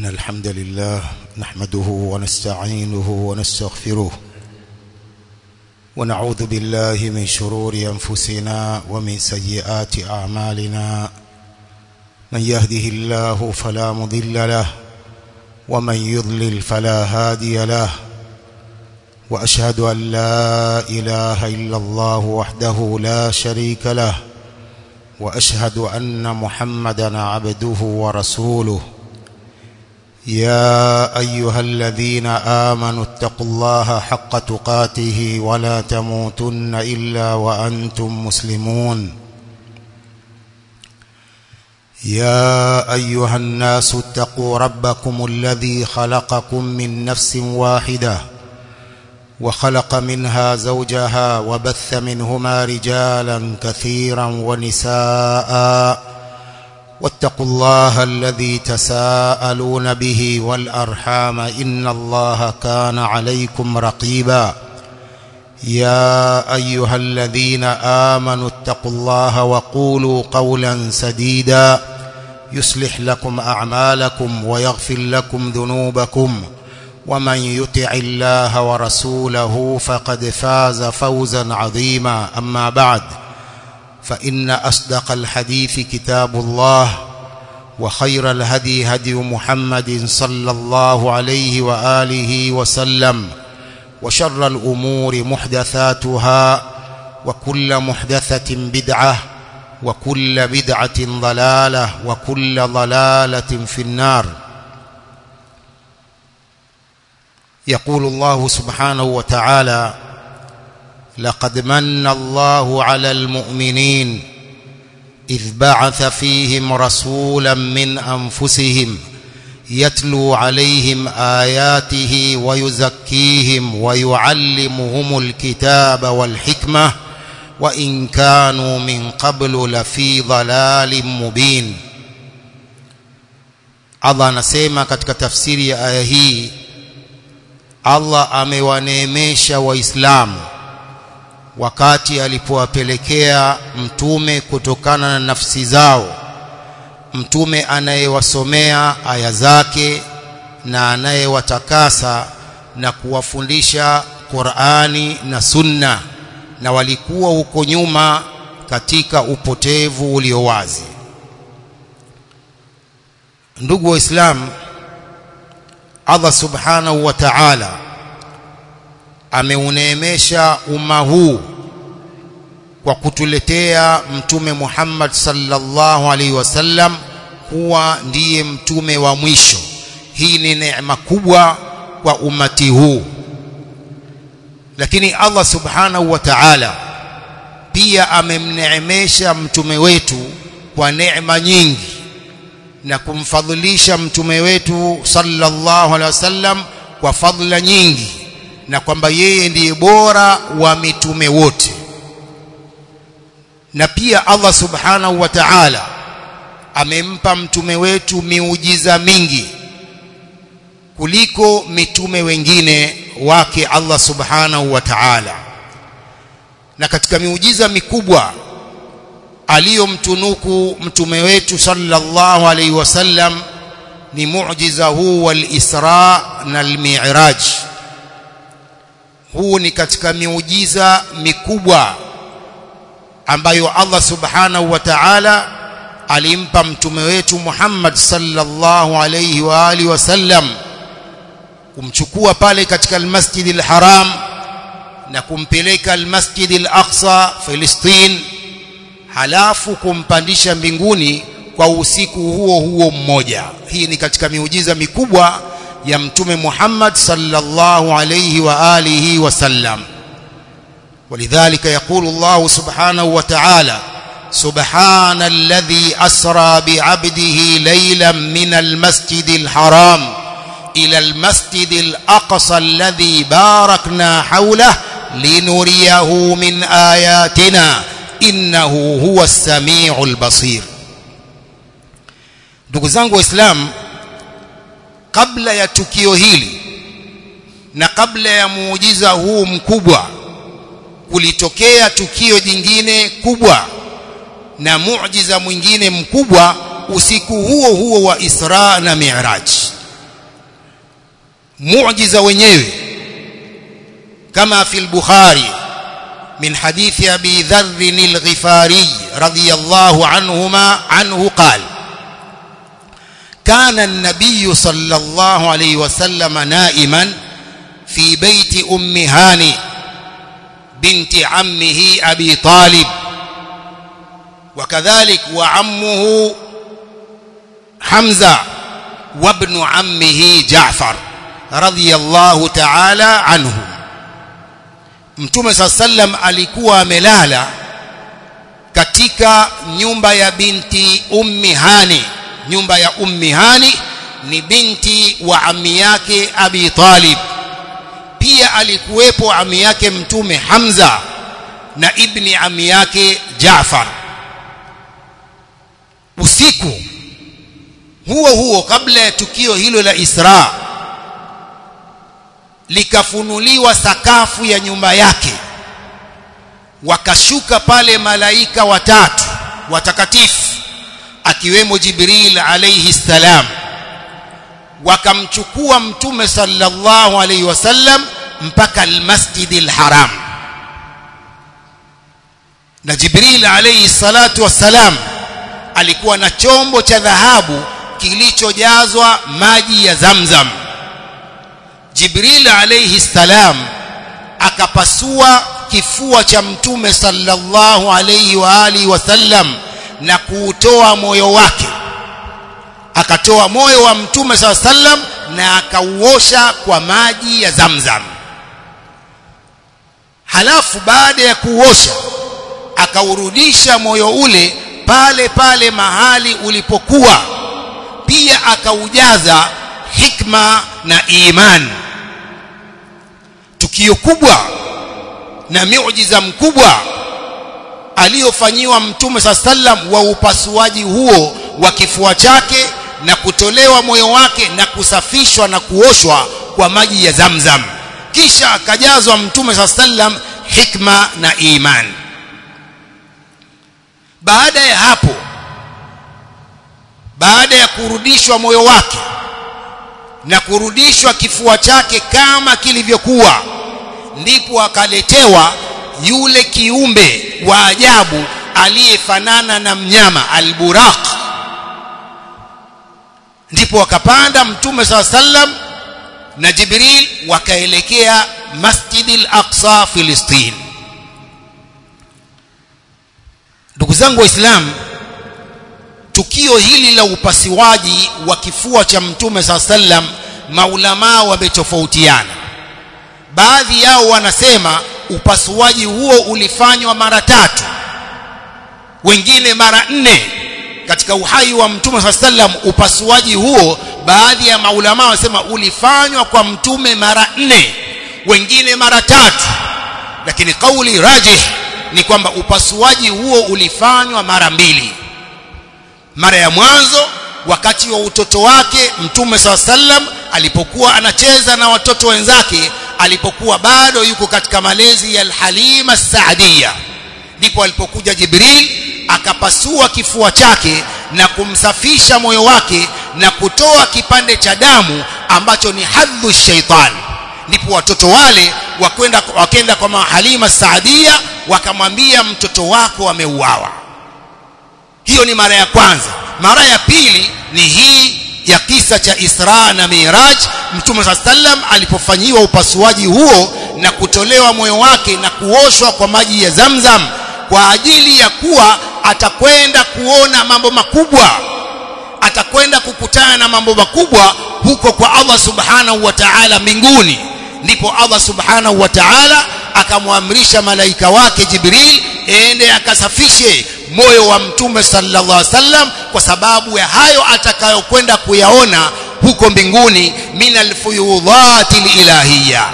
إن الحمد لله نحمده ونستعينه ونستغفره ونعوذ بالله من شرور أنفسنا ومن سيئات أعمالنا من يهده الله فلا مضل له ومن يضلل فلا هادي له وأشهد أن لا إله إلا الله وحده لا شريك له وأشهد أن محمدا عبده ورسوله يا أيها الذين آمنوا اتقوا الله حق تقاته ولا تموتن إلا وأنتم مسلمون يا أيها الناس اتقوا ربكم الذي خلقكم من نفس واحدة وخلق منها زوجها وبث منهما رجالا كثيرا ونساء واتقوا الله الذي تساءلون به والأرحام إن الله كان عليكم رقيبا يا أيها الذين آمنوا اتقوا الله وقولوا قولا سديدا يصلح لكم أعمالكم ويغفر لكم ذنوبكم ومن يطع الله ورسوله فقد فاز فوزا عظيما أما بعد فإن أصدق الحديث كتاب الله وخير الهدي هدي محمد صلى الله عليه وآله وسلم وشر الأمور محدثاتها وكل محدثة بدعة وكل بدعة ضلالة وكل ضلالة في النار يقول الله سبحانه وتعالى لقد من الله على المؤمنين إذ بعث فيهم رسولا من أنفسهم يتلو عليهم آياته ويزكيهم ويعلمهم الكتاب والحكمة وإن كانوا من قبل لفي ضلال مبين Allah anasema katika tafsiri ya aya hii Allah amewaneemesha waislamu wakati alipowapelekea mtume kutokana na nafsi zao mtume anayewasomea aya zake na anayewatakasa na kuwafundisha Qur'ani na Sunna na walikuwa huko nyuma katika upotevu ulio wazi ndugu waislamu Allah subhanahu wa ta'ala ameuneemesha umma huu kwa kutuletea mtume Muhammad sallallahu alaihi wasallam kuwa ndiye mtume wa mwisho hii ni neema kubwa kwa umati huu lakini Allah subhanahu wa ta'ala pia amemneemesha mtume wetu kwa neema nyingi na kumfadhilisha mtume wetu sallallahu alaihi wasallam kwa fadhila nyingi na kwamba yeye ndiye bora wa mitume wote na pia Allah subhanahu wa ta'ala amempa mtume wetu miujiza mingi kuliko mitume wengine wake Allah subhanahu wa ta'ala na katika miujiza mikubwa aliyomtunuku mtume wetu sallallahu alaihi wasallam ni muujiza huu wal Isra na al-Mi'raj huu ni katika miujiza mikubwa ambayo Allah subhanahu wa ta'ala alimpa mtume wetu Muhammad sallallahu alayhi wa alihi wasallam kumchukua pale katika al-Masjid al-Haram na kumpeleka al-Masjid al-Aqsa Filistin halafu kumpandisha mbinguni kwa usiku huo huo mmoja hii ni katika miujiza mikubwa ya mtume Muhammad sallallahu alayhi wa alihi wasallam ولذلك يقول الله سبحانه وتعالى سبحان الذي أسرى بعبده ليلا من المسجد الحرام إلى المسجد الأقصى الذي باركنا حوله لنريه من آياتنا إنه هو السميع البصير ndugu zangu waislamu kabla ya tukio hili na kabla ya muujiza huu mkubwa kulitokea tukio jingine kubwa na muujiza mwingine mkubwa usiku huo huo wa Isra na Mi'raj muujiza wenyewe kama fi al-bukhari min hadithi abi dharr al-ghifari radiyallahu anhuma anhu qala كان النبي صلى الله عليه وسلم نائما في بيت أم هاني بنت عمه أبي طالب وكذلك وعمه حمزة وابن عمه جعفر رضي الله تعالى عنه mtume saa sallam alikuwa amelala katika nyumba ya binti ummi hani nyumba ya ummi hani ni binti wa ami yake abi talib pia alikuwepo ami yake mtume hamza na ibni ami yake jaafar usiku huo huo kabla ya tukio hilo la Isra likafunuliwa sakafu ya nyumba yake wakashuka pale malaika watatu watakatifu akiwemo Jibril alayhi salam wakamchukua mtume sallallahu alayhi wasallam mpaka almasjidil haram na Jibril alayhi salatu wassalam alikuwa na chombo cha dhahabu kilichojazwa maji ya Zamzam Jibril alayhi salam akapasua kifua cha mtume sallallahu alayhi wa alihi wasallam na kuutoa moyo wake akatoa moyo wa mtume sallallahu alayhi wasallam na akauosha kwa maji ya Zamzam halafu baada ya kuosha akaurudisha moyo ule pale pale mahali ulipokuwa pia akaujaza hikma na iman tukio kubwa na miujiza mkubwa aliyofanyiwa mtume saa sallam wa upasuaji huo wa kifua chake na kutolewa moyo wake na kusafishwa na kuoshwa kwa maji ya zamzam kisha akajazwa mtume saa sallam hikma na iman baada ya hapo baada ya kurudishwa moyo wake na kurudishwa kifua chake kama kilivyokuwa ndipo akaletewa yule kiumbe wa ajabu aliyefanana na mnyama alburaq ndipo wakapanda mtume saa sallam na jibril wakaelekea masjidil aqsa filistin ndugu zangu waislamu tukio hili la upasuaji wa kifua cha mtume saa sallam maulamaa wametofautiana baadhi yao wanasema upasuaji huo ulifanywa mara tatu wengine mara nne katika uhai wa mtume saa sallam upasuaji huo baadhi ya maulamaa wanasema ulifanywa kwa mtume mara nne wengine mara tatu lakini kauli rajih ni kwamba upasuaji huo ulifanywa mara mbili mara ya mwanzo wakati wa utoto wake mtume saa sallam alipokuwa anacheza na watoto wenzake alipokuwa bado yuko katika malezi ya alhalima saadia ndipo alipokuja jibril akapasua kifua chake na kumsafisha moyo wake na kutoa kipande cha damu ambacho ni hadhu shaitan ndipo watoto wale wakwenda wakenda kwa mahalima saadia wakamwambia mtoto wako ameuawa hiyo ni mara ya kwanza mara ya pili ni hii ya kisa cha Isra na Miraj Mtume saa sallam alipofanyiwa upasuaji huo na kutolewa moyo wake na kuoshwa kwa maji ya Zamzam kwa ajili ya kuwa atakwenda kuona mambo makubwa atakwenda kukutana na mambo makubwa huko kwa Allah subhanahu wa ta'ala mbinguni ndipo Allah subhanahu wa ta'ala akamwamrisha malaika wake Jibril ende akasafishe moyo wa mtume sallallahu alaihi wasallam kwa sababu ya hayo atakayokwenda kuyaona huko mbinguni minal fuyudhati ilahiyya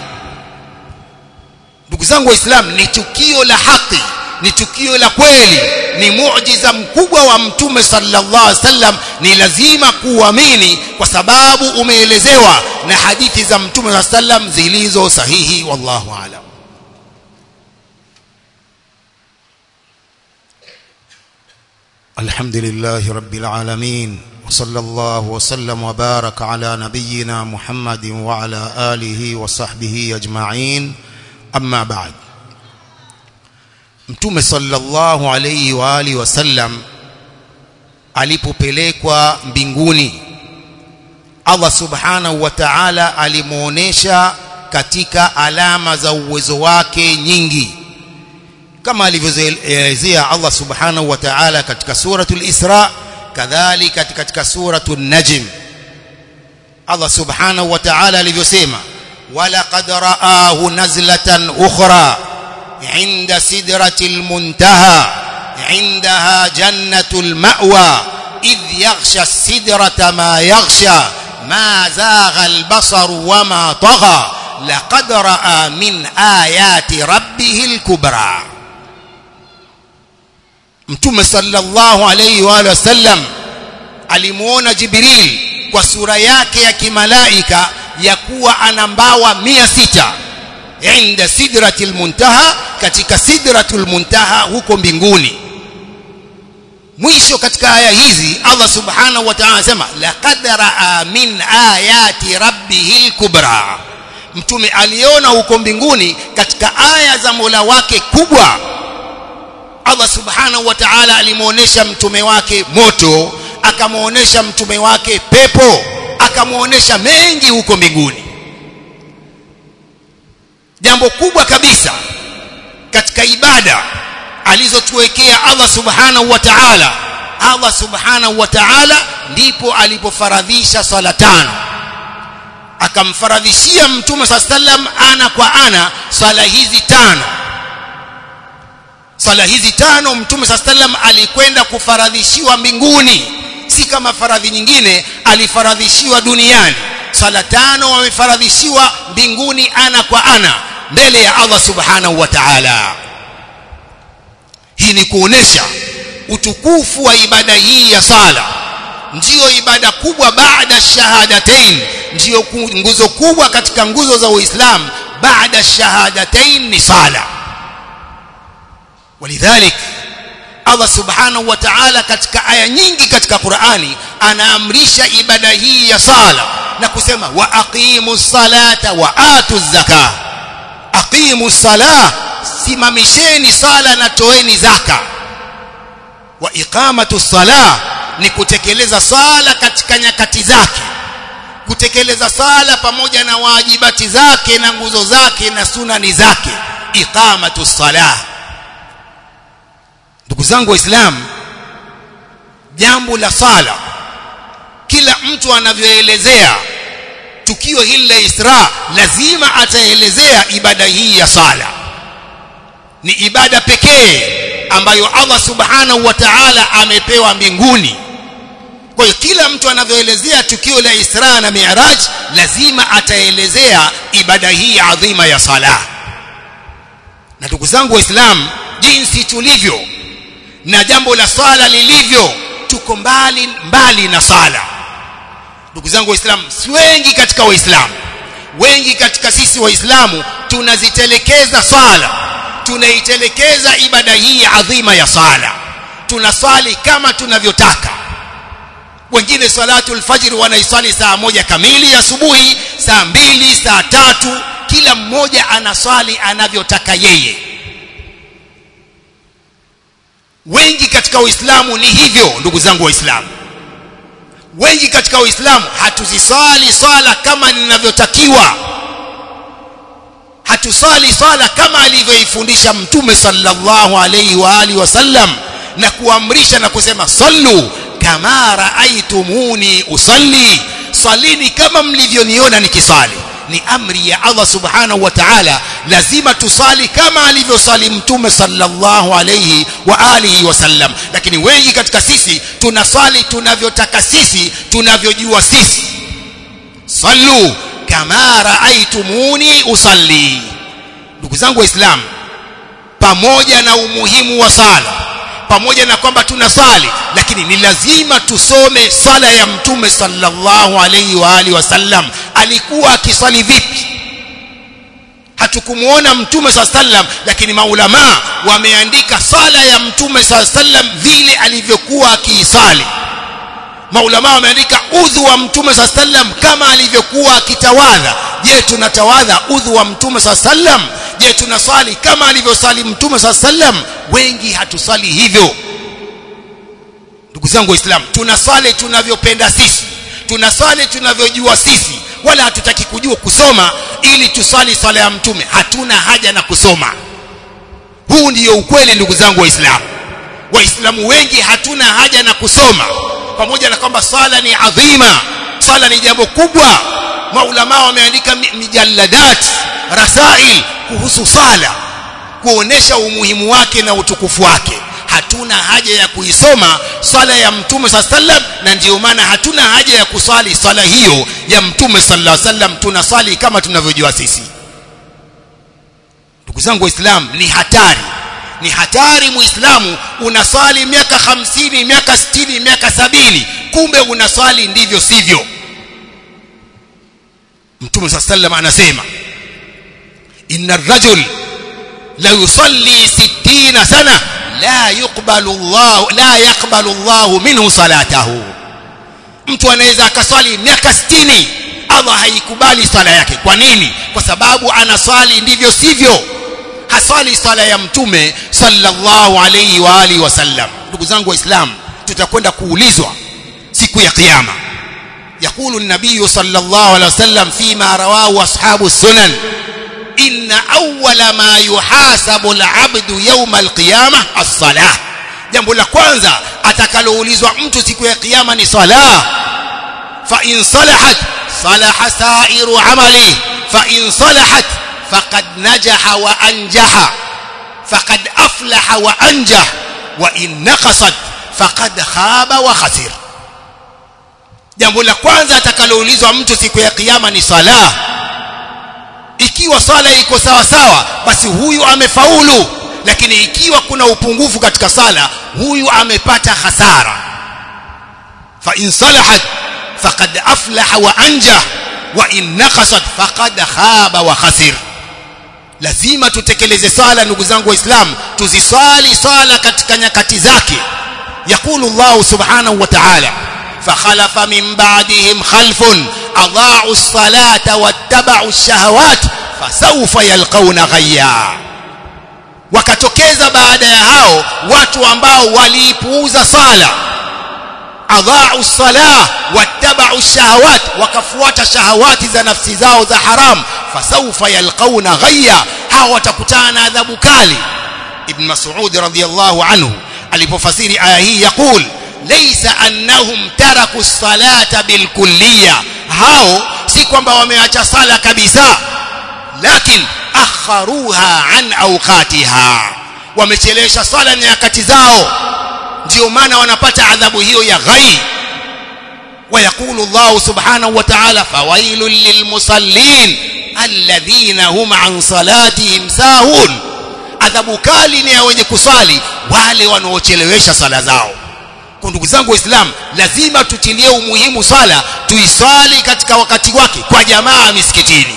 ndugu zangu waislamu ni tukio la haki ni tukio la kweli ni muujiza mkubwa wa mtume sallallahu alaihi wasallam ni lazima kuamini kwa sababu umeelezewa na hadithi za mtume sallallahu alaihi wasallam zilizo sahihi wallahu aalam الحمد لله رب العالمين صلى الله وسلم وبارك على نبينا محمد وعلى آله وصحبه أجمعين أما بعد mtume sallallahu alayhi wa alihi wasallam alipopelekwa mbinguni Allah subhanahu wa ta'ala alimuonesha katika alama za uwezo wake nyingi kama alivyoelezea Allah subhanahu wa ta'ala katika suratul Isra kadhalika katika suratul Najm Allah subhanahu wa ta'ala alivyosema walaqad ra'ahu nazlatan ukhra 'inda sidratil muntaha 'indaha jannatul ma'wa idh yaghsha as-sidrata ma yaghsha ma zagha al-basar wa ma tagha laqad ra'a min ayati rabbihil kubra mtume sallallahu alayhi wa sallam alimuona jibril kwa sura yake ya kimalaika ya kuwa ana mbawa 600 inda sidratil muntaha katika sidratul muntaha huko mbinguni mwisho katika aya hizi Allah subhanahu wa ta'ala anasema laqad ra'a min ayati rabbihil kubra mtume aliona huko mbinguni katika aya za Mola wake kubwa Allah subhanahu wa ta'ala alimuonesha mtume wake moto akamuonesha mtume wake pepo akamuonesha mengi huko mbinguni jambo kubwa kabisa katika ibada alizotuwekea Allah subhanahu wa ta'ala Allah subhanahu wa ta'ala ndipo alipofaradhisha swala tano akamfaradhishia mtume sallam ana kwa ana swala hizi tano swala hizi tano mtume sallam alikwenda kufaradhishiwa mbinguni si kama faradhi nyingine alifaradhishiwa duniani swala tano wamefaradhishiwa mbinguni ana kwa ana mbele ya Allah subhanahu wa ta'ala hii ni kuonesha utukufu wa ibada hii ya sala ndiyo ibada kubwa baada shahadatain ndiyo nguzo kubwa katika nguzo za Uislamu baada shahadatain ni sala walidhalik Allah subhanahu wa ta'ala katika aya nyingi katika Qur'ani anaamrisha ibada hii ya sala na kusema wa aqimus salata wa atuz zakah aqimus salah simamisheni sala na toeni zaka wa iqamatu salah ni kutekeleza sala katika nyakati zake kutekeleza sala pamoja na wajibati zake na nguzo zake na sunani zake iqamatu salah ndugu zangu waislamu jambo la sala kila mtu anavyoelezea tukio hili la Isra lazima ataelezea ibada hii ya sala ni ibada pekee ambayo Allah subhanahu wa ta'ala amepewa mbinguni kwa hiyo kila mtu anavyoelezea tukio la Isra na Mi'raj lazima ataelezea ibada hii adhima ya sala na ndugu zangu waislamu jinsi tulivyo na jambo la sala lilivyo tuko mbali mbali na sala ndugu zangu waislamu si wengi katika waislamu wengi katika sisi waislamu tunazitelekeza sala tunaitelekeza ibada hii adhima ya sala tunaswali kama tunavyotaka wengine salatu fajr wanaiswali saa moja kamili asubuhi saa mbili saa tatu kila mmoja anaswali anavyotaka yeye wengi katika uislamu ni hivyo ndugu zangu waislamu wengi katika uislamu hatuziswali swala kama ninavyotakiwa hatusali swala kama alivyoifundisha mtume sallallahu alayhi wa alihi wasallam na kuamrisha na kusema sallu kama raaitumuni usalli salini kama mlivyoniona nikisali ni amri ya Allah subhanahu wa ta'ala lazima tusali kama alivyosali mtume sallallahu alayhi wa alihi wasallam lakini wengi katika sisi tunasali tunavyotaka sisi tunavyojua sisi sallu kama raaitumuni usalli ndugu zangu waislamu pamoja na umuhimu wa sala pamoja na kwamba tunasali lakini ni lazima tusome sala ya mtume sallallahu alaihi wa alihi wasallam alikuwa akisali vipi hatukumuona mtume saa sallam lakini maulamaa wameandika sala ya mtume saa sallam vile alivyokuwa akiisali maulama wameandika udhu wa mtume saa sallam kama alivyokuwa akitawadha je tunatawadha udhu wa mtume saa sallam je tunasali kama alivyosali mtume saa sallam wengi hatusali hivyo ndugu zangu waislamu tunasali tunavyopenda sisi tunasali tunavyojua sisi wala hatutaki kujua kusoma ili tusali swala ya mtume hatuna haja na kusoma huu ndiyo ukweli ndugu zangu waislamu waislamu wengi hatuna haja na kusoma pamoja na kwamba swala ni adhima swala ni jambo kubwa maulama wameandika mijalladat rasail kuhusu sala kuonesha umuhimu wake na utukufu wake hatuna haja ya kuisoma swala ya mtume saa sallam na ndiyo maana hatuna haja ya kuswali swala hiyo ya mtume sallallahu alaihi wasallam tunaswali kama tunavyojua sisi ndugu zangu waislamu ni hatari ni hatari muislamu unaswali miaka hamsini miaka sitini miaka sabini kumbe unaswali ndivyo sivyo mtume saa sallam anasema inna rajul la yusalli sittina sana la yuqbalu Allah la yaqbalu Allah minhu salatahu mtu anaweza akaswali miaka 60 Allah haikubali swala yake kwa nini kwa sababu anaswali ndivyo sivyo haswali swala ya mtume sallallahu alayhi wa alihi wasallam ndugu zangu waislamu tutakwenda kuulizwa siku ya kiyama يقول النبي صلى الله عليه وسلم فيما رواه أصحاب السنن إن أول ما يحاسب العبد يوم القيامة الصلاة jambo la kwanza atakaloulizwa mtu siku ya kiyama ni sala fa in salahat salaha sa'iru amali fa in salahat faqad najaha wa anjaha faqad aflaha wa anjah wa in naqasat faqad khaba wa khasir jambo la kwanza atakaloulizwa mtu siku ya kiyama ni sala ikiwa sala iko sawa sawa basi huyu amefaulu lakini ikiwa kuna upungufu katika sala huyu amepata hasara fa in salahat faqad aflaha wa anjah wa in naqasat faqad khaba wa khasir lazima tutekeleze sala ndugu zangu waislamu tuziswali sala katika nyakati zake yakulu Allah subhanahu wa ta'ala فخلف من بعدهم خلف أضاعوا الصلاة واتبعوا الشهوات فسوف يلقون غيا wakatokeza baada ya hao watu ambao waliipuuza sala adhaa'u salah wattaba'u shahawat wakafuata shahawati za nafsi zao za haram fasawfa yalqauna ghayya hao watakutana na adhabu kali ibn mas'ud radhiyallahu anhu alipofasiri aya hii yaqul laysa annahum taraku as-salata bilkulliyya hao si kwamba wameacha sala kabisa lakini akharuha an awqatiha wamechelesha sala nyakati zao ndio maana wanapata adhabu hiyo ya ghai ويقول الله سبحانه وتعالى فويل للمصلين الذين هم عن صلاتهم ساهون adhabu kali ni ya wenye kusali wale wanaochelewesha sala zao kwa ndugu zangu waislamu lazima tutilie umuhimu sala tuisali katika wakati wake kwa jamaa misikitini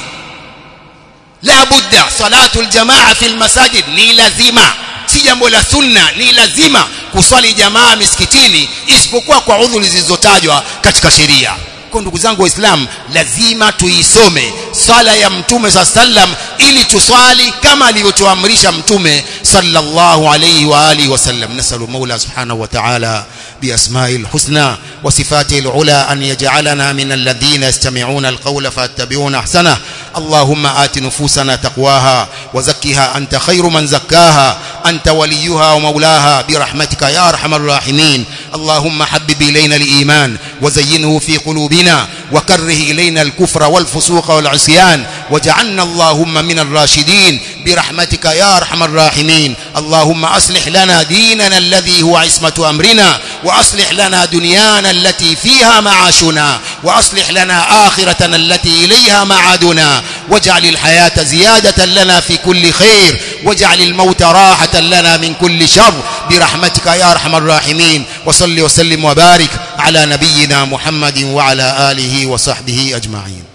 la budda salatu aljamaa fi almasajid ni lazima si jambo la sunna ni lazima kuswali jamaa misikitini isipokuwa kwa udhuri zilizotajwa katika sheria kwa ndugu zangu waislamu lazima tuisome swala ya mtume saa sallam ili tuswali kama alivyotuamrisha mtume sallallahu alayhi wa alihi wasallam nasalu maula subhanahu wa ta'ala بأسماء الحسنى وصفاته العلى أن يجعلنا من الذين يستمعون القول فاتبعون أحسنه اللهم آت نفوسنا تقواها وزكها أنت خير من زكاها أنت وليها ومولاها برحمتك يا أرحم الراحمين اللهم حبب إلينا الإيمان وزينه في قلوبنا وكره إلينا الكفر والفسوق والعصيان وجعلنا اللهم من الراشدين برحمتك يا أرحم الراحمين اللهم أصلح لنا ديننا الذي هو عصمة أمرنا وأصلح لنا دنيانا التي فيها معاشنا وأصلح لنا آخرتنا التي إليها معادنا واجعل الحياة زيادة لنا في كل خير واجعل الموت راحة لنا من كل شر برحمتك يا أرحم الراحمين وصل وسلم وبارك على نبينا محمد وعلى آله وصحبه أجمعين